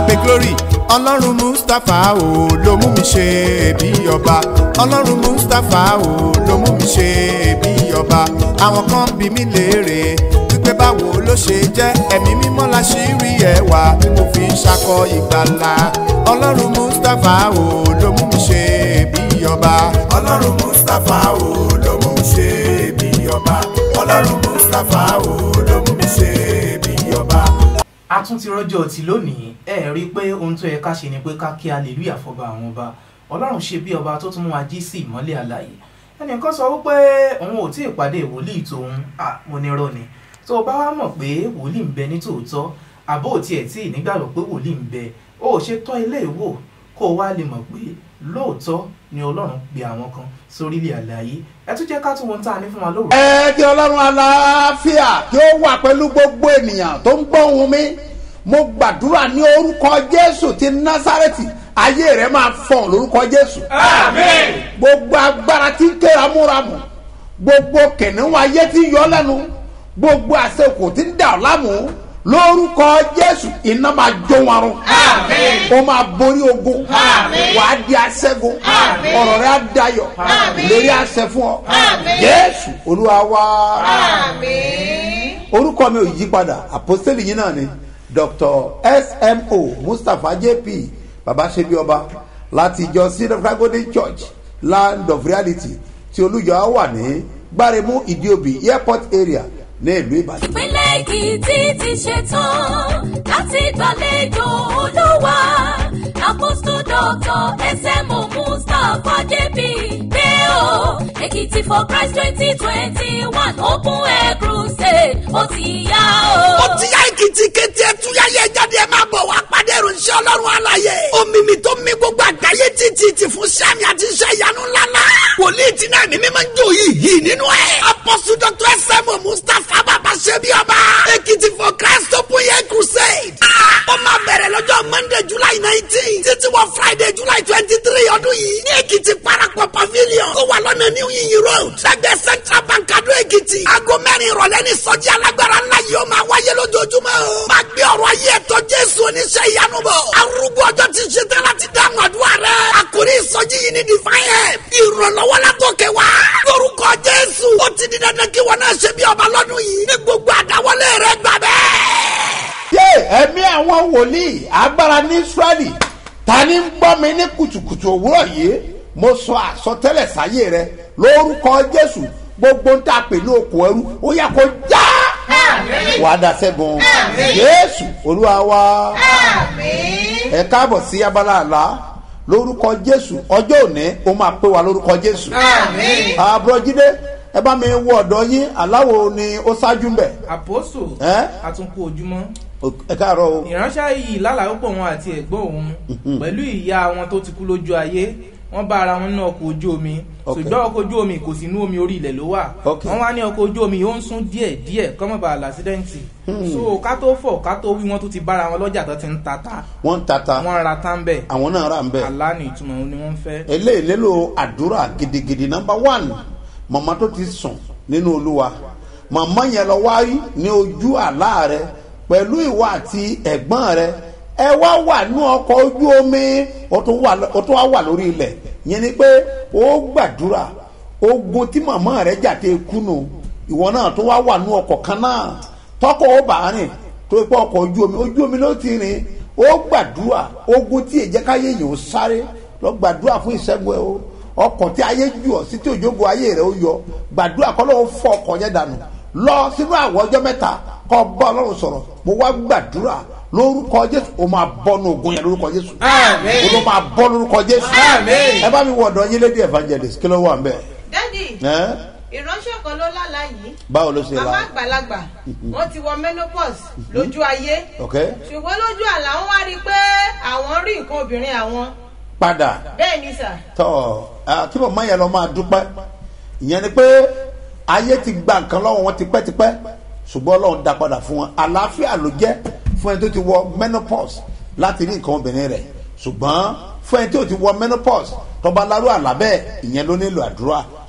abe glory ọlọ́run mustapha o ló mú mi ṣe bí ọba ọlọ́run mustapha o ló mú mi ṣe bí ọba àwọn kan bí mi léèrè wípé báwo ló ṣe jẹ́ ẹ̀mí mímọ́ la ṣì rí ẹwà tí mo fi ń ṣakọ ìgbàlà ọlọ́run mustapha o ló mú mi ṣe bí ọba ọlọ́run mustapha o ló mú mi ṣe bí ọba ọlọ́run mustapha o ló mú mi ṣe bí ọba. a tún ti rọjò ọtí lónìí ẹ rí i pé ohun tó yẹ ká ṣe ni pé ká kí hallelujah fọba àwọn ọba ọlọ́run ṣe bí ọba tó tún mú wa jí sí ìmọ́lẹ̀ àlàyé ẹnìkan sọ wípé òun ò tí ì pàdé wòlíì tòun à mo ní rọ ni tó o bá wá mọ̀ pé wòlíì ń bẹ ní tòótọ́ àbó ò tiẹ̀ tí ì nígbàgbọ́ pé wòlíì ń bẹ o ò ṣe tọ́ ilé ìwò kó o wá lè mọ̀ pé lóòótọ́ ni ọlọ́run pe àwọn kan sórílẹ̀ àlàyé ẹ tún jẹ́ ká tún wọn tá a ní fún wa lóòrùn. ẹ kí ọlọ́run aláfíà kí ó wà pẹ̀lú gbogbo ènìyàn tó ń gbọ́ ohùn mi mo gbàdúrà ní orúkọ jésù ti násárẹ́tì ayé rẹ máa fọ̀n lórúkọ jésù. Àmín. gbogbo agbára tí ń ké ramúramù gbogbo kìnìún ayé tí ń yọ lẹ́nu gbogbo àṣekò tí ń dà ọ́ lámù lórúkọ jésù iná máa jó wọn run. Àmín. ó máa borí ogun Àmín. wàá di aṣẹ́gun Àmín. ọ̀rọ̀ rẹ á dayọ̀ Àmín. lérí àṣẹ fún ọ Àmín. jésù olúwa wá Àmín. orúkọ mi ò yí padà àpọ́sítélì yín náà ni dr smo mustapha jp babaṣebi ọba láti ìjọ cedar fragode church land of reality tí olùjọ wà ní gbáremú ìdíòbí airport area ní ìlú ìbàdàn. ìpínlẹ̀ èkìtì ti ṣetán láti gbàlejò olúwa àpòsù dọ́tọ̀ ẹsẹ̀mù mustapha jp pé o èkìtì for christ twenty twenty one open air crusade ó ti yá o. ó ti yá èkìtì kété ẹtúyáyé jáde ẹ máa bọ̀ wá pàdé ìròyìn ọlọ́run àlàyé omimi tó mi gbogbo àgbáyé títí ti fún sẹ́mi àti iṣẹ́ ìyanu ńláńlá wòlíì tí náà mímí máa ń jó yìí yìí nínú ẹ̀ apọ́sù dr sm mustapha bàbá ṣebí ọba èkìtì for christ open air crusade Ah, ó máa bẹ̀rẹ̀ lọ́jọ́ monday july nineteen títí wọ friday july twenty three ọdún yìí ní èkìtì parapọ̀ pavilion tó wà lọ́nà new yin road lẹ́gbẹ̀ẹ́ central bank adó èkìtì aago mẹ́rin ìrọ̀lẹ́ ní sọ́jí alágbára ńlá yìí ó máa wáyé lójoojúmọ́ o. máa gbé ọ̀rọ̀ ayé ẹ̀tọ́ jésù oníṣẹ́ ìyanu bọ̀. arúgbó ọjọ́ ti ṣe tán láti dáhùn àdúrà rẹ̀. àkórí ìsọjí yìí ní divine help. ìrànlọ́wọ́ látòkè wá. lórúkọ jésù ó ti di dandan kí wọn náà ṣe bí ọba lọ́dún yìí. ní gbogbo àdáwọlé rẹ̀ gbà bẹ́ẹ̀. yé ẹ̀mí àwọn wòlíì agbára ní israẹli ta ni ń gbọ́ mi ní kùtùkùtù òwúrọ̀ yìí mo sọ àsọtẹ́lẹ̀ sáyé rẹ lórúkọ jésù gbogbo ń tà pè ní okùn ẹrú ó yẹ kó já Àmín. wàá da sẹ́gun Àmín. jésù olúwa wa Àmín. ẹ káàbọ̀ sí abala àlá lórúkọ jésù ọjọ́ òní ó máa pé wa lórúkọ jésù Àmín. àbúrò jídé ẹ bá mi wọ ọ̀dọ́ yín aláwo ni ó ṣáájú ń bẹ̀ àpòsò Ẹ́? àtúnkù ojúmọ́ ẹ káàárọ̀ o ìránṣẹ́ yìí lálàá pọ̀ wọn àti ẹ̀gbọ́n òun pẹ̀lú ìyá wọn tó ti kú lójú ayé wọ́n bá ara wọn ní ọkọ̀ ojú omi Ok. ṣùgbọ́n ọkọ̀ ojú omi kò sí inú omi orí ilẹ̀ ló wà Ok. wọ́n wá ní ọkọ̀ ojú omi ó ń sún díẹ̀ díẹ̀ kọ́mọ̀ bá làṣídẹ́ǹtì so ká tó fọ̀ ká tó wí wọ́n tó ti bára wọn lọ́jà tó ti ń tata wọ́n ń tata wọ́n ra tán bẹ́ẹ̀ àwọn náà rà ń bẹ̀. àlá ní ìtumọ̀ òun ni wọ́n ń fẹ́. eléyìí nílò àdúrà gidigidi nọmba one màmá tó ti sùn nínú olúwa màmá yẹn lọ wáyé ní ojú àlá rẹ pẹ̀lú ìwà àti ẹ̀gbọ́n rẹ ẹ wá wà ní ọkọ̀ ojú omi ó tún wà ó tún wá wà lórí ilẹ̀ yẹn ni pé ó gbàdúrà ogun tí màmá rẹ jàdé kùnú ìwọ náà tó wá wà ní ọkọ̀ kan náà tọkọ ó bá rìn tó pé ọkọ̀ ojú omi ojú omi ló ti rìn ó gbàdúrà ogun tí èjẹ́káyé yìí ó sáré lọ gbàdúrà fún ìṣẹ́gun ẹ o ọkọ̀ tí ayé jù ọ́ sí tí òjògo ayé rẹ̀ ó yọ gbàdúrà kọ́ lọ́wọ́ fọ ọkọ̀ yẹn dànù lọ sínú àwọ̀ ọjọ́ mẹ́ta kọ́ bá ọlọ́run sọ̀rọ̀ mo wá gbàdúrà lórúkọ jésù o máa bọ́ nu ogun yẹn lórúkọ jésù Àmín. o ló máa bọ́ lórúkọ jésù Àmín. ẹ bá mi wọ ọ̀dọ̀ yín lédi evangelist kí ló wà ń bẹ̀ dádì ẹ́ ìránṣẹ́ kan ló lálàá yìí báwo ló ṣe màmá la àgbàlagbà wọ́n ti wọ menopause lójú ayé ok ṣùgbọ́n lójú àlá wọn wá rí i pé àwọn rí nǹkan obìnrin àwọn padà bẹ́ẹ̀ ni sà tọ ẹ, kí màmá yẹn lọ máa dúpẹ́ ìyẹn ni pé ayé ti gba nǹkan lọ́wọ́ wọn tipẹ́tipẹ́ ṣùgbọ́n ọlọ́run dá padà fún wọn àlàáfíà ló jẹ́ fún ẹni tó ti wọ menopause láti rí nǹkan obìnrin rẹ̀ ṣùgbọ́n fún ẹni tó ti wọ menopause tọba lárú àlá bẹ́ẹ̀ ìyẹn ló nílò àdúrà ṣùgbọ́n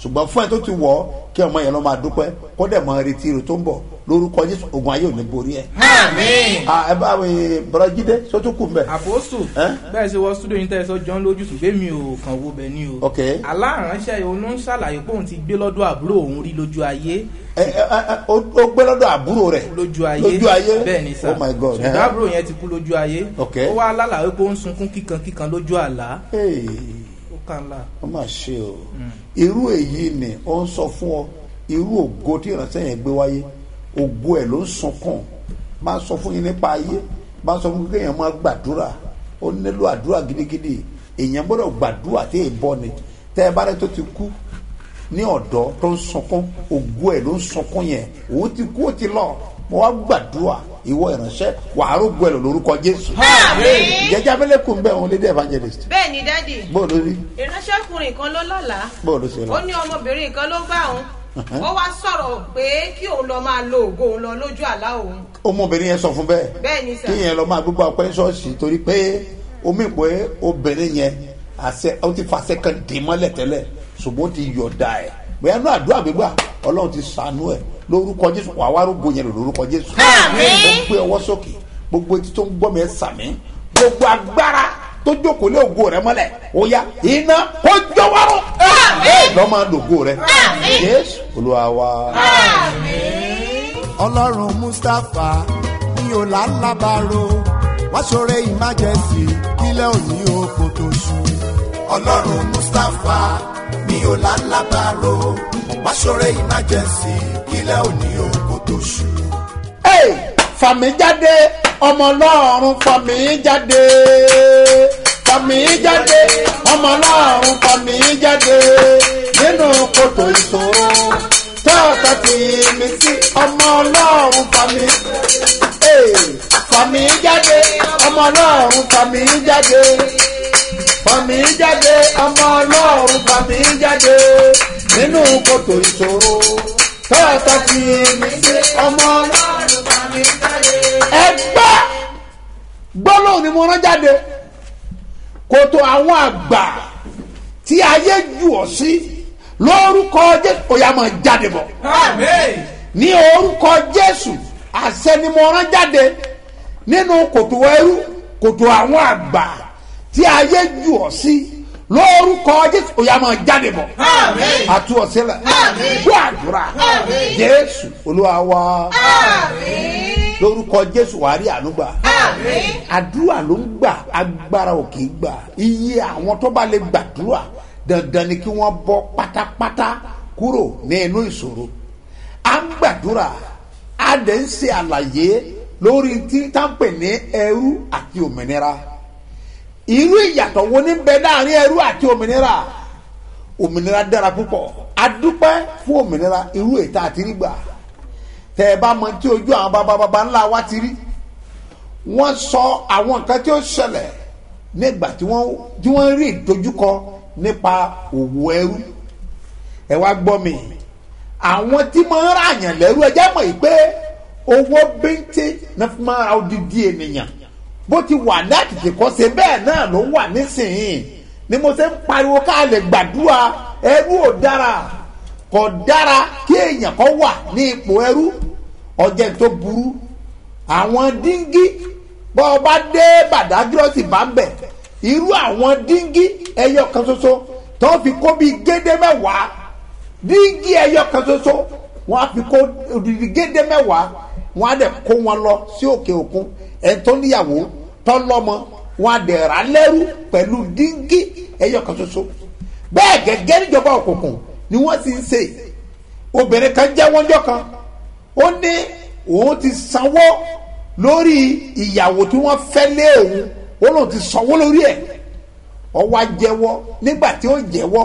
ṣùgbọ́n fún ẹ tó ti wọ̀ ọ́ kí ọmọ yẹn lọ́ máa dúpẹ́ kó dẹ̀ mọ retí rẹ̀ tó ń bọ̀ lórúkọ jésù ogun ayé ò ní borí ẹ̀. Àmín. Ah, ẹ bá mi bọ́lá jíde sótú kù mbẹ́. àpòsù Ẹ́? bẹ́ẹ̀ ṣe wọ studio yín tẹ́sán jọ ń lójú ṣùgbọ́n mi ò kàn wo bẹ́ẹ̀ ni o. Ok. aláránṣẹ́ òun ń ṣàlàyé pé òun ti gbé lọ́dọ̀ àbúrò òun rí lójú ayé ẹ ẹ ẹ ó ó gbé lọ́dọ̀ àbúrò rẹ̀ lójú ayé lójú ayé bẹ́ẹ̀ ni sà oh my god ṣùgbọ́n àbúrò yẹn ti kú lójú ayé Ok. ó wá lálàá pé ó ń sunkún kíkan kíkan lójú àlá Hey, ó kàn lá. ó mà ṣe o irú èyí ni ó ń sọ fún ọ irú ògo tí ìránṣẹ́ yẹn gbé wáyé ògo ẹ̀ ló ń sunkún máa sọ fún yín nípa ayé máa sọ fún yín kéèyàn máa gbàdúrà ó nílò àdúrà gidigidi èèyàn gbọ́dọ̀ gbàdúrà tí èè bọ́ ni tẹ́ ẹ bá rẹ tó ti kú ní ọ̀dọ́ tó ń sunkún ògo ẹ̀ ló ń sunkún yẹn òun ti kú ó ti lọ mo wá gbàdúrà ìwọ ìránṣẹ́ wàá rògbò ẹ̀ lọ lórúkọ jésù Àmín. jẹjẹ abẹ́lẹ́kùn bẹ́ẹ̀ òun lédè evangelist bẹ́ẹ̀ ni dádì bóòlù rí ìránṣẹ́kùnrin kan ló lọ́làá bóòlù sí lọ. ó ní ọmọbìnrin kan ló bá òun ó wá sọ̀rọ̀ pé kí òun lọ máa lo ògo òun lọ lójú àlá òun ọmọbìnrin yẹn sọ fún bẹ́ẹ̀ bẹ́ẹ̀ ni sà kí yẹn lọ máa gbégbá ọpẹ́ ṣọ́ọ̀ṣì torí pé omi ìpè obìnrin yẹn àṣẹ ó ti fàṣẹ kan dì mọ́lẹ̀ tẹ́lẹ̀ ṣùgbọ́n ó ti yọ̀ọ̀da ẹ̀ bóyá náà àdúrà gbégbá ọlọ́run ti sànú ẹ̀ lórúkọ jésù wàá wá rúgbó yẹn lò lórúkọ jésù Àmín. ó gbé ọwọ́ sókè gbogbo etí tó ń gbọ́ mi ẹ̀ sàmí gbogbo agbára tó jókòó lé ògo rẹ mọ́lẹ̀ ó yá iná kó jọwọ́rọ́ lọ́ máa lògo rẹ jésù olúwa wa. ọlọ́run mustapha ní ọ̀làlábàrò wá ṣoore emergency kílẹ̀ òní oko tó ṣú. ọlọ́run mustapha ní ọ̀làlábàrò wá ṣoore emergency kílẹ̀ òní oko tó ṣú. Hey, fàmí jáde ọmọ ọlọ́run fàmí jáde fàmí jáde ọmọ ọlọ́run fàmí jáde nínú kòtò ìṣòro tọ́ọ̀tà tì mí sí ọmọ ọlọ́run fàmí. Hey, fàmí jáde ọmọ ọlọ́run fàmí jáde fàmí jáde ọmọ ọlọ́run fàmí jáde nínú kòtò ìṣòro tọ́ọ̀tà tì mí sí ọmọ ọlọ́run fàmí jáde. ẹgbẹ́ gbólóhùn ni mo rán jáde kòtò àwọn àgbà tí ayé jù ọ́ sí lórúkọ jésù ó yá máa jáde bọ̀ ní orúkọ jésù àṣẹ ni mo rán jáde nínú kòtò ẹrú kòtò àwọn àgbà tí ayé jù ọ́ sí lórúkọ jésù ó yá máa jáde bọ̀ àtú ọ sílẹ̀ gbọ́ àdúrà jésù olúwa wa lórúkọ jésù wàá rí ànúgbà àdúrà ló ń gbà agbára ò kì í gbà iye àwọn tó bá lè gbàdúrà dandan ni kí wọ́n bọ́ pátápátá kúrò ní inú ìṣòro à ń gbàdúrà a dẹ̀ ń ṣe àlàyé lórí tí táǹpẹ̀ ní ẹrú àti òmìnira irú ìyàtọ̀ wo ní bẹ láàrin ẹrú àti òmìnira òmìnira dára púpọ̀ adúpẹ́ fún òmìnira irú ètò àti rí gbà tẹ ẹ bá mọ tí ojú àwọn bàbá bàbá ńlá wa ti rí wọ́n sọ àwọn nǹkan tí ó ṣẹlẹ̀ nígbà tí wọ́n tí wọ́n rí ìdojúkọ nípa òwò ẹrú ẹ wá gbọ́ mi àwọn tí máa ń ràyàn lẹ́rú ẹ jẹ́ mọ̀ yìí pé owó bíntín náà fi máa ra odidi ènìyàn bó ti wà ní àtìtì kọ́ ṣe bẹ́ẹ̀ náà ló wà nísìnyí ni mo ṣe ń pariwo ká lè gbàdúrà ẹrú ò dára kò dára kí èèyàn kan wà ní ipò ẹrú ọjẹ́ tó burú àwọn díngí bọ́ ọ bá dé bàdágírọ́sì bá ń bẹ̀ irú àwọn díngí ẹyọ kan ṣoṣo tó fi kó bíi gédé mẹ́wàá díngí ẹyọ kan ṣoṣo wọ́n á fi kó odidi gédé mẹ́wàá wọ́n á dẹ̀ kó wọn lọ sí òkè òkun ẹni tó níyàwó tó lọ́mọ wọ́n á dẹ̀ rà lẹ́rú pẹ̀lú díngí ẹyọ kan ṣoṣo bẹ́ẹ̀ gẹ́gẹ́ níjọba òkùnkùn ni wọ́n ti ń ṣe obìnrin kan jẹ́ wọ́njọ́ kan ó ní òun ti sanwó lórí ìyàwó tí wọ́n fẹ́ lé òun ó lóun ti sanwó lórí ẹ̀ ọwọ́ jẹ́wọ́ nígbà tí ó jẹ́wọ́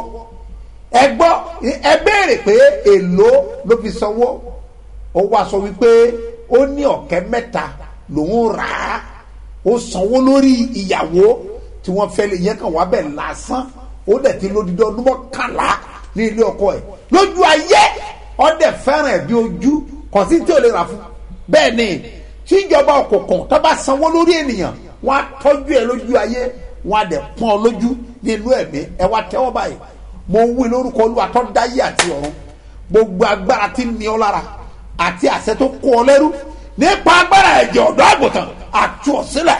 ẹ gbọ́ ẹ béèrè pé èló ló fi sanwó ó wá sọ wípé ó ní ọ̀kẹ́ mẹ́ta lòun rà á ó sanwó lórí ìyàwó tí wọ́n fẹ́ lé yẹn kàn wá bẹ̀ lásán ó dẹ̀ ti lódìdí ọdún mọ́kànlá ní ilé ọkọ ẹ̀ lójú ayé ọdẹ fẹ́ràn ẹ̀ bí ojú kò sí tí ò lè rà fún bẹ́ẹ̀ ni tíjọba òkùnkùn tó bá sanwó lórí ènìyàn wọ́n á tọ́jú ẹ lójú ayé wọ́n á dẹ̀ pọ́n ọ lójú nínú ẹ̀mí ẹ wá tẹ́wọ́ báyìí mo wí lórúkọ olúwa tó dáyé àti ọ̀run gbogbo agbára tí ń ní ọ lára àti àṣẹ tó kó ọ lẹ́rú nípa agbára ẹ̀jẹ̀ ọ̀dọ́ àgùntàn àti ọ̀sílẹ̀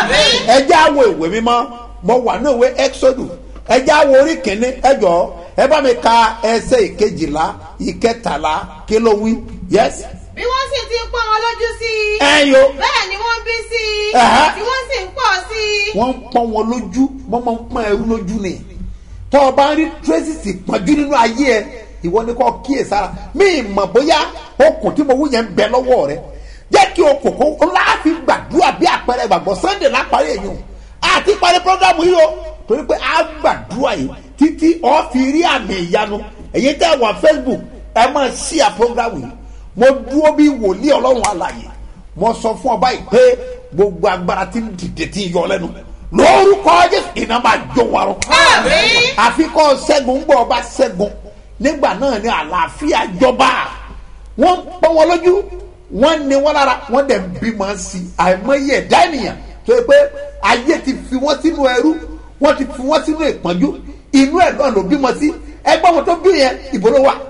ẹjẹ́ àwọ̀ ìwé mímọ́ mo wà ní ìwé exodus ẹjẹ́ àwọ̀ orí kìíní ẹjọ́ ẹ bá mi ka ẹsẹ̀ ìkejìlá ìkẹtàlá kí ló wí yes bí wọ́n sì ti ń pọ́n wọn lójú sí i. ẹ yo bẹ́ẹ̀ ni wọ́n bí sí i. Ẹ̀hẹ́. tí wọ́n sì ń pọ̀ sí i. wọ́n ń pọ́n wọn lójú wọ́n máa ń pọ́n ẹrú lójú ni tọ́ ọ bá ń rí tracy pọ́njú nínú ayé ẹ ìwọ ni kò kíyè sára mí mọ̀ bóyá okùn tí mo wú yẹn ń bẹ lọ́wọ́ rẹ jẹ́ kí okùn kó láàfin gbàdúrà bí àpẹẹrẹ ìgbàgbọ́ sunday lápárí èyàn àti parí programu yìí o torí pé a gbàdúrà yìí títí ọ fi rí àmì ìyanu èyí tẹ́ wà facebook ẹ máa ṣí à programu yìí mo dúró bí wòlíì ọlọ́run àlàyé mo sọ fún ọba yìí pé gbogbo agbára tí ń dìde tí ń yọ lẹ́nu lórúkọ jésù iná máa jó wa rọ. Àmín. àfikọ́ ṣẹ́gun ń gbọ́ ọba ṣẹ́gun nígbà náà ni àlàáfíà jọba wọ́n ń pọ́n wọn lójú wọ́n ní wọn lára wọ́n dẹ̀ ń bímọ sí i àìmọye ẹ̀dá ènìyàn tó yẹ pé ayé ti fi wọ́n sínú ẹrú wọ́n ti fi wọ́n sínú ìpọ́njú inú ẹ̀ náà ló bímọ sí ẹgbẹ́ wọn tó bí yẹn ìbò ló wà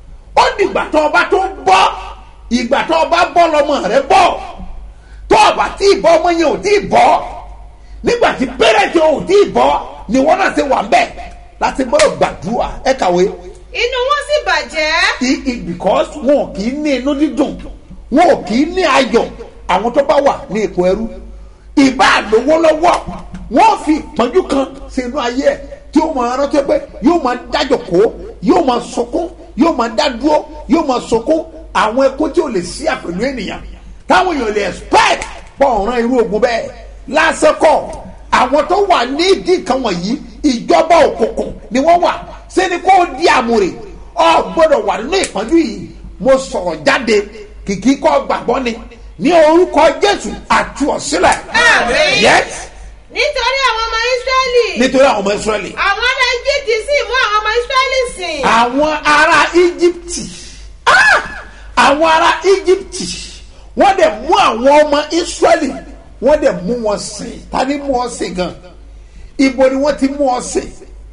ó dìgbà tó ọba tó bọ́ ìgbà tó ọba bọ́ lọmọ rẹ bọ́ tó ọba tí ìbọn ọmọ yẹn ò tí ì bọ́ nígbà tí pẹ́rẹ́ǹtì ò tí ì bọ́ ni wọ́n náà ṣe wà ń bẹ̀ láti gbọ́dọ̀ gbàdúrà ẹ kàwé inú wọn sì bàjẹ́. i- i- because wọn ò kì í ní inú dídùn wọn ò kì í ní ayọ̀ àwọn tó bá wà ní ipò ẹrú ìbá lówó lọ́wọ́ wọn fi ìpọ́njú kan sínú ayé ẹ̀ tí ó máa rántí pé yóò máa dájọ́ kó yóò máa sunkún yóò máa dá dúró yóò máa sunkún àwọn ẹkún tí ò lè sí àpèlú ènìyàn táwọn èèyàn lè expect pọ̀ ọ̀ràn irú ogun bẹ́ẹ̀ lásìkò àwọn tó wà ní ìdí nǹkan wọ̀nyí ìjọba òkùnkùn ni wọ́n wà sẹ́ni kó di àmúre ọ gbọ́dọ̀ wà nínú ìpọ́njú yìí mo sọ̀rọ̀ jáde kìkì kọ́ gbàgbọ́ ni ní orúkọ jésù àti ọ̀sílẹ̀ Àmín. yes nítorí àwọn ọmọ ísírẹ́lì. nítorí àwọn ọmọ israẹli àwọn ará egypt sì mú àwọn ọmọ ísírẹ́lì sìn. àwọn ará íjíbítì ah! àwọn ará íjíbítì wọ́n dẹ̀ mú àwọn ọmọ israẹli wọ́n dẹ̀ mú wọn sìn ta ni mú wọn sìn gan ibo ni wọ́n ti mú wọn sìn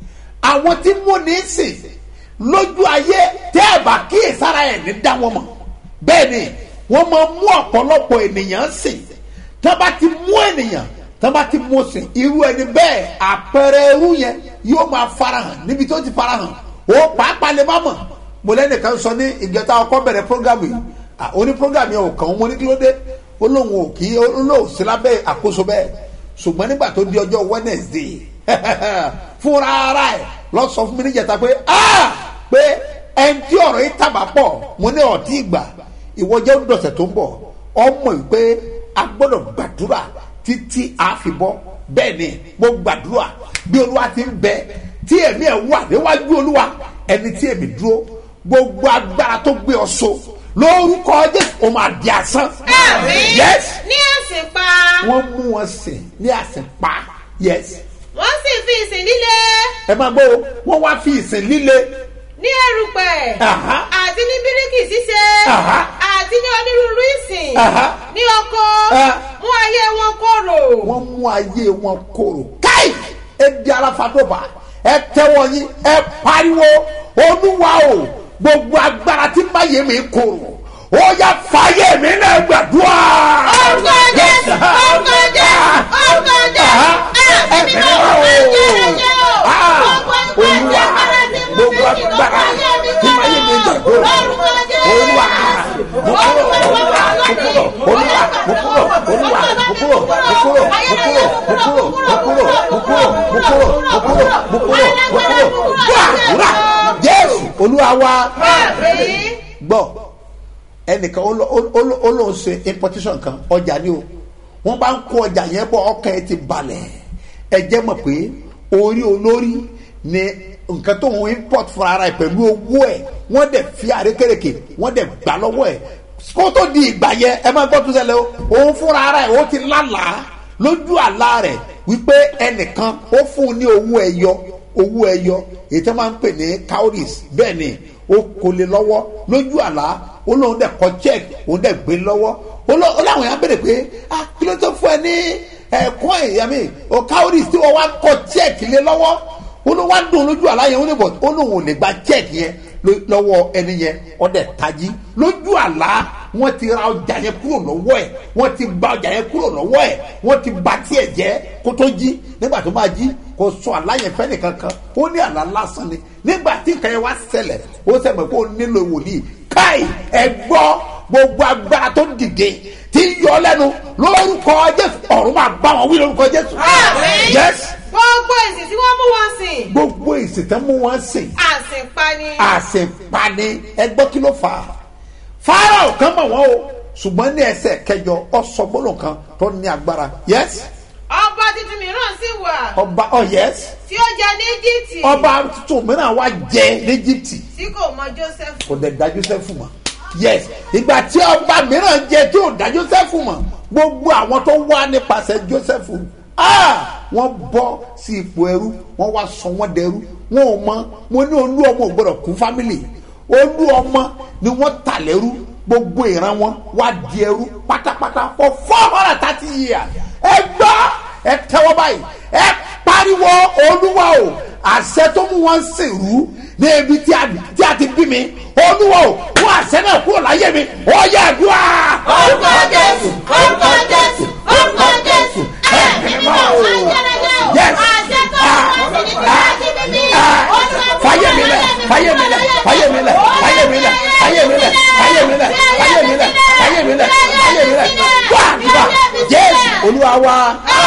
àwọn tí mú ní sìn lójú ayé tẹ́ ẹ̀ bá kíyèsára ẹ̀ ní dá wọn mọ̀ bẹ́ẹ̀ ni wọ́n máa mú ọ̀pọ̀lọpọ̀ ènìyàn sìn tí wọ́n bá ti mú ènìyàn tí wọ́n bá ti mú sìn irú ẹni bẹ́ẹ̀ àpẹẹrẹ irú yẹn yóò máa farahàn níbi tó ti farahàn ó pàápàá lè má mọ̀ mo lẹ́nìkan sọ ní ìjọta ọkọ bẹ̀rẹ̀ programu yìí à, ó ní programu yẹn ò kàn ó mo ní kí ló dé ó lóun ò kí ó lóun sí lábẹ́ àkóso bẹ́ẹ̀ ṣùgbọ́n nígbà tó di ọjọ́ wednesday fúnra ara ẹ̀ lọ sọ fún mi níjẹta pé ah pé ẹni tí ọ̀rọ̀ yìí tàbá pọ̀ mo ní ọ̀tí ìgbà ìwọ jẹ́ dọ̀sẹ̀ tó ń bọ̀ ọmọ yìí pé a gbọ́dọ̀ gbàdúrà títí a fi bọ́ bẹ́ẹ̀ ni mo gbàdúrà bí olúwa ti ń bẹ tí èmi ẹ̀ wà níwájú olúwa ẹni tí èmi dúró gbogbo agbára tó gbé ọ so lórúkọ jésù o máa di asán. Àmín. yes ní ẹ̀sìn pa. wọ́n mú wọn sìn ní àsìpa yes wọ́n sì fi ìsìn líle ẹ máa gbọ́ o wọ́n wá fi ìsìn líle ní erùpẹ̀ Aha. àti ní bíríkì ṣíṣe Aha. àti ní onírúurú ìsìn Aha. ní oko Ah. mú ayé wọn kóró. wọ́n mú ayé wọn kóró káì ẹ di aláfàdóbà ẹ tẹ́wọ́ yín ẹ pariwo olúwa o gbogbo agbára tí máyé mi kóró ó yá fàyè mi náà gbàdúrà. Orúkọ Jésù, orúkọ Jésù, orúkọ Jésù. Ẹ̀mí mímọ́, ayérayé o. Gbogbo agbára tí mú gbogbo mi kí ló agbára fàyè mi tí máyé mi kóró. gbàdúrà. Orúkọ Jésù. olúwa mo kúrò olúwa mo kúrò olúwa mo kúrò olúwa mo kúrò mo kúrò mo kúrò mo kúrò mo kúrò mo kúrò mo kúrò mo kúrò mo kúrò mo kúrò gbàdúrà jésù olúwa wa Àmín. gbọ́ ẹnìkan ó lọ- ó lọ- ó lóun ṣe importation kan ọjà ni o wọ́n bá ń kó ọjà yẹn bọ̀ ọkàn ẹ ti balẹ̀ ẹ jẹ́ mọ̀ pé orí olórí ni nǹkan tó ń import fún ara ẹ pẹ̀lú owó ẹ̀ wọ́n dẹ̀ fi àrékèrèké wọ́n dẹ̀ gbà lọ́wọ́ ẹ̀ kó tó di ìgbà yẹn ẹ máa gbọ́ tó ṣẹlẹ̀ o òun fúnra ara ẹ̀ ó ti lálàá lójú àlá rẹ̀ wípé ẹnìkan ó fún un ní owó ẹyọ owó ẹyọ èyí tó máa ń pè ní cowries bẹ́ẹ̀ ni ó kò lè lọ́wọ́ lójú àlá ó lóun dẹ̀ kọ́ check òun dẹ̀ gbé lọ́wọ́ ó lọ- ó láwọn yẹn á bèrè pé ah kí ló tó fún ẹ ní ẹ̀kọ́ ìyàmí o cowries tí wọ́n wá kọ́ check lé lọ́wọ́ ó ló wá dùn lójú àlá yẹn ó lè bọ̀ ó lóun ò lè gba check yẹn ló- lọ́wọ́ ẹni yẹn ọdẹ tají lójú àlá wọ́n ti ra ọjà yẹn kúrò lọ́wọ́ ẹ̀ wọ́n ti gba ọjà yẹn kúrò lọ́wọ́ ẹ̀ wọ́n ti ba tiẹ̀ jẹ́ kó tó jí nígbà tó máa jí kò sọ àlá yẹn fẹ́ nìkan kan ó ní àlá lásán ni nígbà tí nǹkan yẹn wá ṣẹlẹ̀ ó sẹ́mi kó nílò wòlíì káì ẹ gbọ́ gbogbo agbára tó dìde tí ń yọ lẹ́nu lórúkọ jésù ọ̀run máa bá wọn wí lórúkọ jésù. Àmín. yes gbogbo èsì tí wọ́n mú wọn sìn gbogbo ìsìtẹ́ mú wọn sìn àsìnpani àṣepani ẹgbọ́ kí ló fà á fáráò kan mọ̀ wọ́n o ṣùgbọ́n ní ẹsẹ̀ kẹjọ ọ̀sọ́gbọ́nù kan tó ní agbára yes ọba tuntun mìíràn sì wà ọba oh yes tí ó jẹ ní íjíbítì ọba tuntun mìíràn wá jẹ ní Íjíbítì tí kò mọ joseph kò dẹ̀ dá Jósẹ́fù mọ̀ yes ìgbà tí ọba mìíràn jẹ tí ò dá Jósẹ́fù mọ̀ gbogbo àwọn tó wá nípasẹ̀ Jósẹ́fù ah wọ́n bọ́ sí ipò ẹrú wọ́n wá sọ wọ́n dẹrú wọn ò mọ mo ní olú ọmọ ò gbọdọ̀ kún fámìlì olú ọmọ ni wọ́n tà lẹ́rú gbogbo ìran wọn wá di ẹrú pátápátá for four hundred and thirty years ẹ gbọ́ ẹ tẹ́wọ́ báyìí ẹ pariwo olúwa o àṣẹ tó mú wọn sèrú ní ibi tí a tí a ti bí mi olúwa o mú àṣẹ náà kúrò láyé mi ó yẹ àdúrà. orúkọ jésù orúkọ jésù orúkọ jésù ẹ̀mí mímọ́ ayẹyẹ Yes. àṣẹ tó ń bọ̀ sí ní láti bíbí fàyè mi lẹ fàyè mi lẹ fàyè mi lẹ fàyè mi lẹ fàyè mi lẹ fàyè mi lẹ fàyè mi lẹ fàyè mi lẹ fàyè mi lẹ wá wá jésù olúwa wa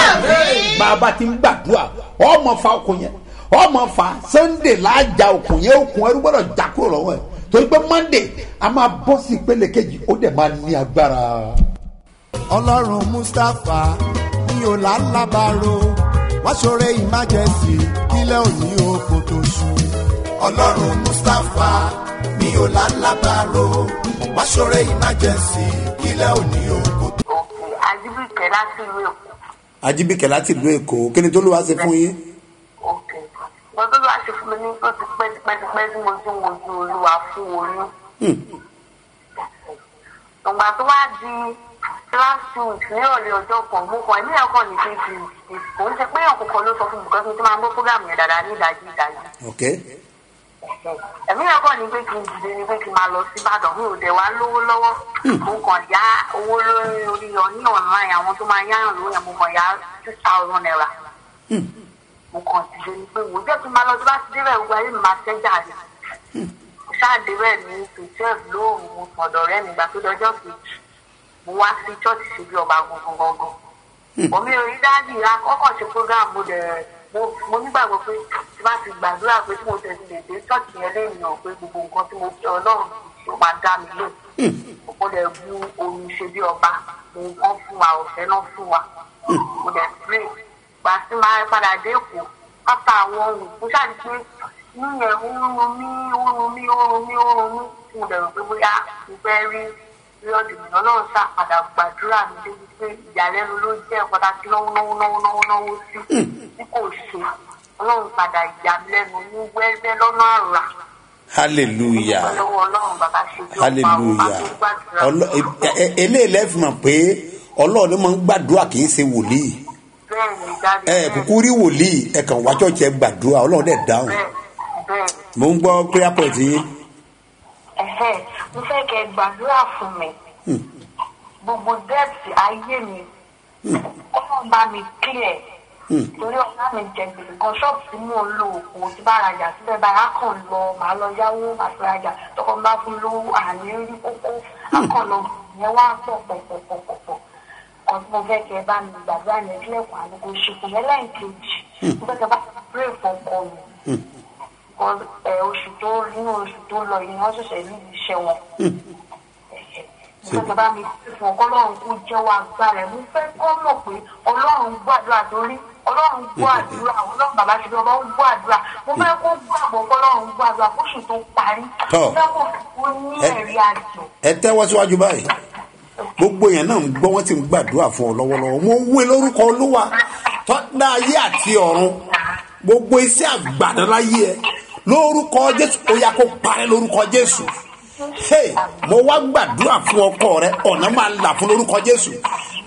bàbá ti ń gbàdúrà ọmọ fa okùn yẹn ọmọ fa sunday láàjà okùn yẹn okùn ẹrú gbọdọ̀ já kúrò lọ́wọ́ ẹ̀ torí pé monday a máa bọ́ sí ìpele kejì ó dẹ̀ máa ní agbára. ọlọ́run mustapha ní ọ̀làlábàrò wá ṣoore emergency kílẹ̀ òní oko tó ṣú. ọlọ́run mustapha ní ọ̀làlábàrò wá ṣoore emergency kílẹ̀ òní oko tó ṣú. òkè àjíbìkẹ́ láti ìlú èkó ajibike láti ìlú èkó kí ni tó ló wá ṣe fún yín. òkè wọn tó bá ṣe fún mi ní tó ti pẹ́ ti pẹ́ ti pẹ́ tí mo ti ń wojú olúwa fún oyún. ìgbà tó wá di last week ní ọ̀lẹ́ ọjọ́ kan mo kàn ní ẹ̀kọ́ ní kejì kò ń ṣe pé ọ̀kọ̀ọ̀kan ló sọ fún mi because mo ti máa ń gbọ́ program yẹn dáadáa ní ìdájí ìdájí. ok ẹ̀mí ẹ̀kọ́ ni pé kí n dìde ni pé kí n máa lọ sí ìbàdàn mi ò dẹ̀ wá lówó lọ́wọ́ mo kàn yá owó lórí orí ọ ní online àwọn tó máa yáyàn lówó yẹn mo kàn yá two thousand naira mo kàn dìde ni pé wò ó jẹ́ kí n máa lọ tó bá ti débẹ̀ gbogbo ayé mi máa tẹ́jà rẹ̀ mo ṣáà débẹ̀ ní two twelve lóòrùn mo sùn ọ̀dọ̀ rẹ̀ nígbà tó dọjọ́ kejì mo wá sí church ṣe bí ọba gangan gangan omi ò rí dáàbì akọ́kọ̀ ṣe program mo dẹ̀ mo mo nígbàgbọ́ pé tí bá ti gbàdúrà pé tí mo tẹ̀sí lè dé church yẹn lẹ́yìn náà pé gbogbo nǹkan tí mo fi ọlọ́run tó máa dá mi lò mo dẹ̀ bu omi ṣe bí ọba mo wọ́n fún wa ọ̀fẹ́ náà fún wa mo dẹ̀ pray gbà sí máa padà dé èkó after àwọn ohun mo ṣáà di pé inú yẹn ó ń run mí ó ń run mí ó ń run mí ó ń run mí tí mo dẹ̀ rò pé bóyá mo fẹ́ rí lọ́ọ̀dù mi ọlọ́run ṣáà padà gbàdúrà mi débi pé ìyàlẹ́nu ló jẹ́ pàtàkì náwó náwó náwó náwó náwó sí tí kò ṣe ọlọ́run padà yà mí lẹ́nu ní wẹ́wẹ́ lọ́nà àrà hallelujah lọ́wọ́ ọlọ́run bàbá ṣe tí ó pa hallelujah òun bá tó Ọlọ- gbàdúrà e- e- eléyìí lẹ́fì mọ̀ pé ọlọ́run ló máa ń gbàdúrà kì í ṣe wòlíì bẹ́ẹ̀ ni jáde ẹ kúkú rí wòlíì ẹ kàn wá ṣọ́ọ̀ṣì ẹ gbàdúrà ọlọ́run dẹ̀ dáhùn bẹ́ẹ̀ bẹ́ẹ̀ mò ń gbọ́ prayer point yín ẹ̀hẹ́ mo fẹ́ kẹ́ ẹ gbàdúrà fún mi gbogbo dẹ́ẹ̀tì ayé mi ọlọ́run bá mi clear torí ọ̀gá mi jẹ gbèsè kan ṣọ́ọ̀bù tí mò ń lo òkú tí bá rajà síbẹ̀ báyìí á kàn lọ màá lọ yáwó màá fi rajà tọkọ bá fún lówó àní rí kókó á kàn lọ yẹn wá pọ̀ pọ̀ pọ̀ pọ̀ pọ̀ pọ̀ kan tí mo fẹ́ kẹ́ ẹ bá mi gbàdúrà yẹn kílẹ̀kùn àdúgbò ṣèkù yẹn lẹ́yìn kejì mo fẹ́ kẹ́ ẹ bá pray fọkọ mi Because, ẹ, oṣù tó nínú oṣù tó lọ yìí wọ́n ṣẹ̀ṣẹ̀ níbi iṣẹ́ wọn mo fẹ́ kẹ́ bá mi fún ọkọ ọlọ́run kó jẹ́wọ́ agbára ẹ̀ mo fẹ́ kọ́ mọ̀ pé ọlọ́run gbàdúrà torí ọlọ́run gbọ́ àdúrà ọlọ́run bàbá ṣe bí ọba ó gbọ́ àdúrà mo fẹ́ kó gbàgbọ́ pé ọlọ́run gbọ́ àdúrà kóṣù tó parí Tọ́. mo fẹ́ kó kó ní Ẹ- ẹ̀rí àjò ẹ tẹ́wọ́ síwájú báyìí gbogbo èèyàn náà ń gbọ́ wọ́n ti ń gbàdúrà fún ọ lọ́wọ́lọ́wọ́ mo ń wé lórúkọ olúwa tọ́dá ayé àti ọ̀run gbogbo iṣẹ́ àgbàdo láyé ẹ lórúkọ jésù ó yá kó parẹ́ lórúkọ jésù hey mo wá gbàdúrà fún ọkọ rẹ ọ̀nà máa là fún lórúkọ jésù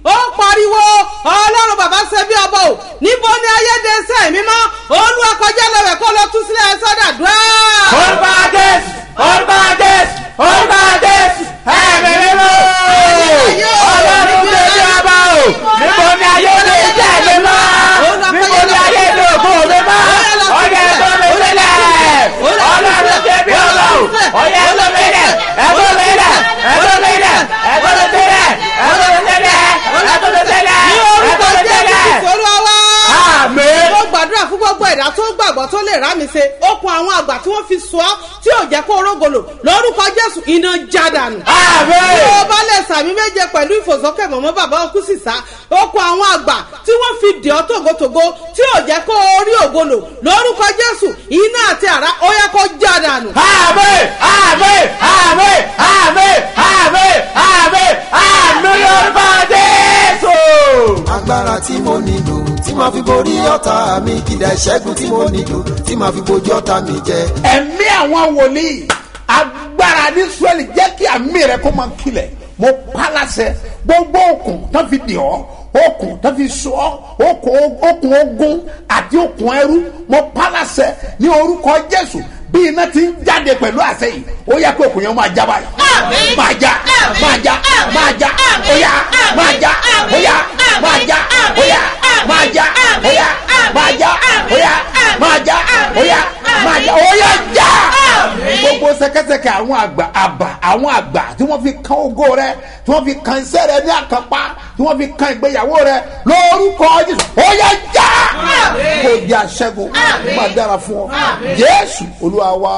ó pariwo ọlọ́run bàbá ṣe bí ọba o níbo ni ayédèsẹ́ mímọ́ olúwa kọjá lọ́wẹ̀ kó lọ tú sílẹ̀ sọ́dà dùá. orúkọ jésù orúkọ jésù orúkọ jésù ẹ̀mí mímọ́ ọlọ́run ṣe bí ọba o níbo ni ayé lè jẹ́ mi mọ́ níbo ni ayé lè kó mi mọ́ ọyẹ tó mi sílẹ̀ ọlọ́run ṣe bí ọba o ọyẹ tó mi lẹ̀ ẹ̀tọ́ mi lẹ̀ ẹ̀tọ́ mi lẹ̀ ẹ̀tọ́ mi sílẹ̀ ẹ̀tọ́ mi sílẹ̀ ẹ̀tọ́ mi sílẹ̀ ní orúkọ ẹ̀tọ́ mi jésù sílẹ̀. kristu olúwa wá. Àmín. mo gbàdúrà fún gbogbo ẹ̀dá tó gbàgbọ́ tó lè rá mi ṣe okun àwọn àgbà tí wọ́n fi sọ ọ́ tí ò jẹ́ kó rógolo lórúkọ jésù iná já dànù. Àmín. bí o bá lè sàmì méje pẹ̀lú ìfòsókè mọ̀mọ́ bàbá òkú sísá okun àwọn àgbà tí wọ́n fi dì ọ́ tògótògó tí ò jẹ́ kó rí ògolo lórúkọ jésù iná àti àrá ó yẹ kó já dànù. Àmín, àmín, àmín, àmín, àmín, àmín, àmín lórúkọ Jésù. agbára tí mo nílò tí màá fi borí ọ̀tá mi kìdá ìṣẹ́gun tí mo nílò tí màá fi bojú ọ̀tá mi jẹ. ẹ̀mí àwọn wòlíì agbára ní sọ́ọ̀lì jẹ́ kí àmì rẹ̀ kó máa kilẹ̀ mo palasẹ̀ gbogbo okùn tó fi dì ọ́ okùn tó fi sọ ọ́ okùn okùn ogun àti okùn ẹrú mo palasẹ̀ ní orúkọ jésù bí iná ti ń jáde pẹ̀lú àṣẹ yìí ó yẹ kó okùn yẹn máa já báyìí máa já máa já máa já ó yá máa já ó yá máa já ó yá máa já ó yá máa já ó yá máa já ó yá máa já ó yá já gbogbo sẹkẹsẹkẹ àwọn àgbà àbà àwọn àgbà tí wọn fi kan ogo rẹ tí wọn fi kan iṣẹ rẹ ní àkànpá tí wọn fi kan ìgbéyàwó rẹ lórúkọ jésù ó yá já kò di àṣẹgun má dára fún ọ jésù olúwa wa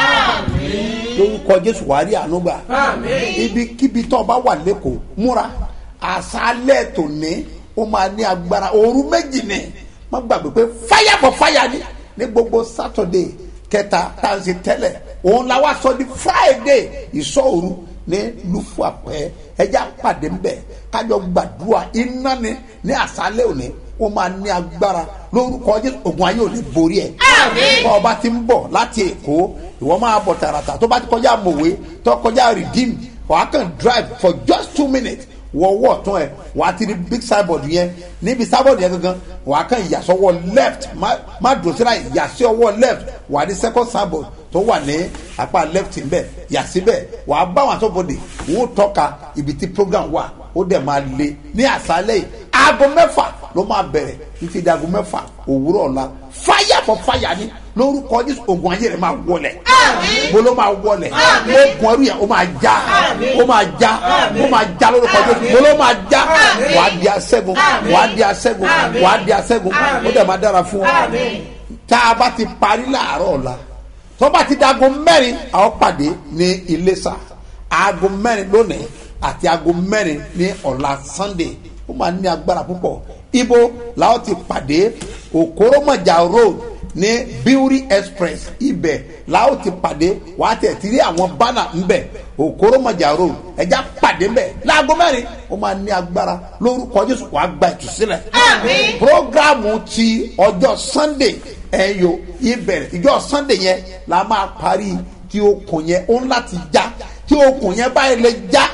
lórúkọ jésù wàá rí àánú gbà ibikíbi tó o bá wà lẹ́kọ̀ọ́ múra àṣálẹ̀ tòní ó máa ní agbára òru méjì ni má gbàgbé pé fire for fire ni ní gbogbo saturday kẹta tá à ń ṣe tẹ́lẹ̀ òun la wá sọ di friday ìsọ̀rù ní lufuapẹ́ ẹjẹ́ àpàdé ń bẹ̀ kájọ gbàdúrà iná ni ní àṣálẹ̀ òní ó máa ní agbára lórúkọ jésù ògùn ayé ò ní borí ẹ̀ bọ́ ọba ti ń bọ̀ láti èkó ìwọ máa bọ̀ tààràtà tó bá ti kọjá mòwe tó kọjá redeem wàá kàn drive for just two minutes wọ ọwọ́ ọ̀tún ẹ̀ wàá ti rí big signboard yẹn níbi signboard yẹn gangan wàá kàn yà sọ́wọ́ left má má dùn síra yà sí ọwọ́ left wàá rí second signboard tó wà ní apá left ń bẹ̀ yà síbẹ̀ wàá bá wọn àtọ́bọ̀dé wọ́n tọ́ka ibi tí program wà ó dẹ̀ máa le ní àṣálẹ̀ yìí aago mẹ́fà ló máa bẹ̀rẹ̀ títí di aago mẹ́fà òwúrọ̀ ọ̀la fire for fire ni lórúkọ jésù ogun ayé rẹ máa wọlẹ mo ló máa wọlẹ ogun ẹrú yẹn ó máa já ó máa já ó máa já lórúkọ jésù mo ló máa já wàá di asẹ́gun wàá di asẹ́gun wàá di asẹ́gun ó dẹ̀ máa dára fún ọ tá a bá ti parí láàárọ̀ ọ̀la tó bá ti di aago mẹ́rin àwọn pàdé ní iléṣà aago mẹ́rin lónìí àti aago mẹ́rin ní ọ̀la sunday ó máa ní agbára púpọ̀ ibo làwọn ti pàdé òkòròmọjà road ní beauty express ibẹ̀ làwọn ti pàdé wàá tẹ̀ tí rí àwọn bánà ńbẹ̀ òkòròmọjà road ẹja pàdé ńbẹ̀ láago mẹ́rin ó máa ní agbára lórúkọ jésù wàá gba ìtúsílẹ̀. programu ti ọjọ́ sunday ẹ̀yọ ibẹ̀rẹ̀ ìjọ sunday yẹn la máa parí tí okùn yẹn ó ń láti já tí okùn yẹn báyìí lè já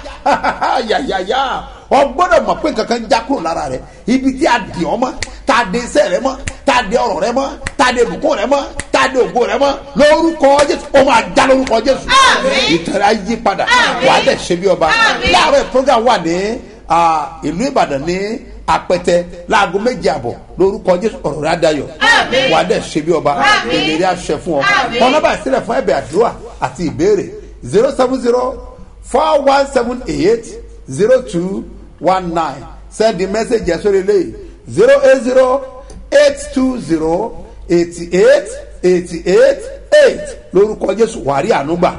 yàyàyà ọ gbọ́dọ̀ mọ̀ pé kankan já kúrò lára rẹ̀ ibi tí a dì ọ́ mọ́ tá a de iṣẹ́ rẹ mọ́ tá a de ọ̀rọ̀ rẹ mọ́ tá a de ìbùkún rẹ mọ́ tá a de ògo rẹ mọ́ lórúkọ jésù ó máa já lórúkọ jésù ìtẹ̀rẹ̀ á yí padà wà á dẹ̀ ṣe bí ọba láàárọ̀ program wà ní ìlú ìbàdàn ní apẹtẹ láago méje àbọ̀ lórúkọ jésù ọ̀rọ̀ rẹ adayọ̀ wà á dẹ̀ ṣe bí ọba èlérè àṣẹ fún ọ kọ́nọ́bà sílẹ̀ fún ẹ̀bẹ̀ àdúrà àti ìbéèrè zero seven zero four one seven eight zero two one nine send the message yẹn sórí eléyìí zero eight zero eight two zero eighty eight eighty eight eight lórúkọ jésù wàrí ànúgbà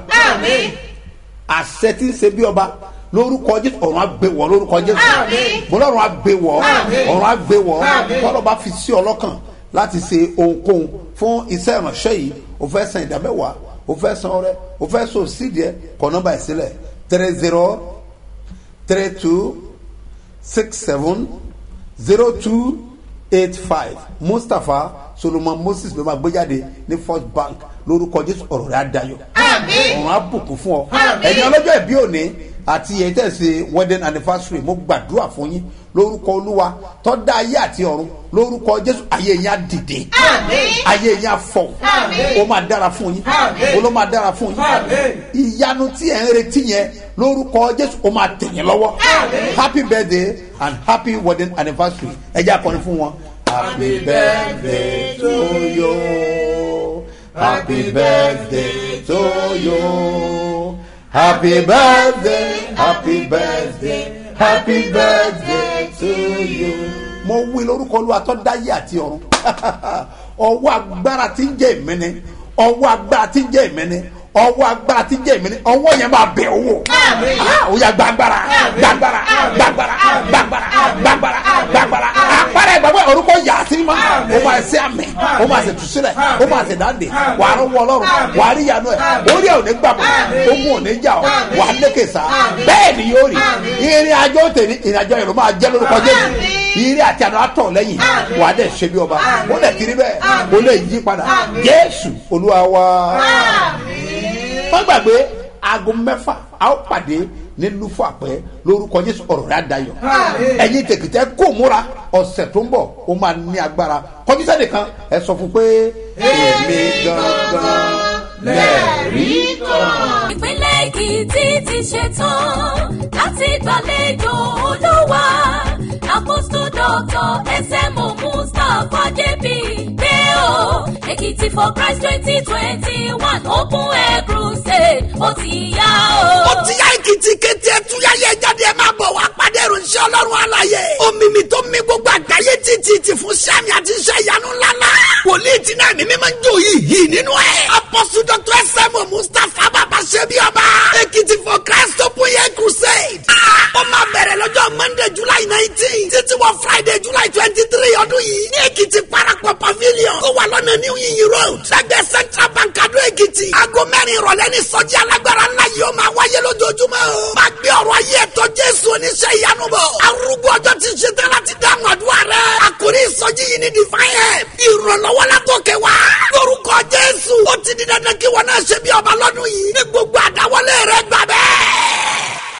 àṣẹ tí ń ṣe bí ọba lórúkọ jésù ọ̀run àgbéwọ̀ lórúkọ jésù bọ́lọ́run àgbéwọ̀ ọ̀run àgbéwọ̀ tọ́lọ́ bá fi sí ọlọ́kàn láti ṣe ohunkóhun fún iṣẹ́ ìránṣẹ́ yìí o fẹ́ san ìdámẹ́wàá o fẹ́ san ọrẹ o fẹ́ so sídìí ẹ kọ nọmba ìsílẹ̀ three zero three two six seven zero two eight five mustapha solomon moses ló máa gbé jáde ní first bank lórúkọ jésù ọ̀rọ̀ rẹ̀ adayọ̀ ọ̀run abùkún fún ọ ẹ̀yin ọlọ́jọ́ ìbí òní àti èyí tẹ̀ ṣe wedding anniversary mo gbàdúrà fún yín lórúkọ olúwa tó dá ayé àti ọ̀run lórúkọ jésù ayé yín á dìde ayé yín á fọ̀ ó máa dára fún yín ó ló máa dára fún yín ìyanu tí ẹ̀ ń retí yẹn lórúkọ jésù ó máa tẹ̀yìn lọ́wọ́ happy birthday and happy wedding anniversary ẹ jẹ́ akọni fún wọn. happy birthday to you happy birthday to you happy birthday happy birthday happy birthday to you. mo wí lórúkọ olúwa tó dáyé àti ọ̀run ọwọ́ agbára tí ń jẹ́ ìmẹ́ni ọwọ́ agbára tí ń jẹ́ ìmẹ́ni ọwọ́ agbára tí ń jẹ́ ìmẹ́ni ọwọ́ yẹn máa bẹ̀ owó ó yà gbàgbára gbàgbára gbàgbára gbàgbára gbàgbára gbàgbára àpárá ìgbàgbọ́ orúkọ yà á sí ma ó máa ṣe àmì ó máa ṣe tùsílẹ̀ ó máa ṣe dáńdè wà á rọwọ́ ọlọ́run wà á rí ìyanu ẹ̀ orí ẹ̀ ò ní gbàgbọ́ ó mú ò ní jà ọ́ wà á lékè sá bẹ́ẹ̀ ni yóò rí ìrìn àjò tèmi ìrìn àjò yẹn ló máa jẹ́ lórúkọ jésù ìrìn àti àná àtọ̀ lẹ́yìn wà á dẹ̀ ṣe bí ọba ó dẹ̀ kiri bẹ́ẹ̀ ó lè yí padà jésù olúwa wa wọ́n gbàgbé aago mẹ́fà a ó pàdé ní lufo àpẹ lórúkọ jésù ọ̀rọ̀ rẹ̀ àdayọ̀ ẹ̀yin tèkìtẹ́ kò múra ọ̀sẹ̀ tó ń bọ̀ ó máa ní agbára kọjú sẹ́ni kan ẹ sọ fún pé èmi gangan lẹ́ẹ̀rí kan. ìpínlẹ̀ èkìtì ti ṣetán láti gbàlejò olúwa apostol doctor smo mustapha jp pé o èkìtì for christ twenty twenty one open air crusade ó ti yá o. ó ti yá èkìtì kété ẹtúyá yẹ jáde ẹ máa bọ̀ wá pàdé ìròyìn ọlọ́run àlàyé omimi tó mi gbogbo àgbáyé títí ti fún sami àti iṣẹ́ ìyanu ńláńlá wòlíì tí náà mímí máa ń jó yìí yìí nínú ẹ̀ apọ́sù dr sẹ́mu mustapha bàbá ṣẹ́bi ọba èkìtì for christ open air crusade ó máa bẹ̀rẹ̀ lọ́jọ́ monday july nineteen títí wọ friday july twenty three ọdún yìí ní èkìtì parapọ̀ pavilion ó wà lọ́nà new yin road lẹ́gbẹ̀ẹ́ central bank adó èkìtì aago mẹ́rin ìrọ̀lẹ́ ní sọ́jí alágbára ńlá yìí ó máa wáyé lójoojúmọ́ o máa gbé ọ̀rọ̀ ayé ẹ̀tọ́ jésù oníṣẹ́ ìyanu bọ̀ arúgbó ọjọ́ ti ṣe tán láti dáhùn àdúrà rẹ̀ àkórí ìsọjí yìí ní divine help ìrànlọ́wọ́ látòkè wá lórúkọ jésù ó ti di dandan kí wọn náà ṣe bí ọba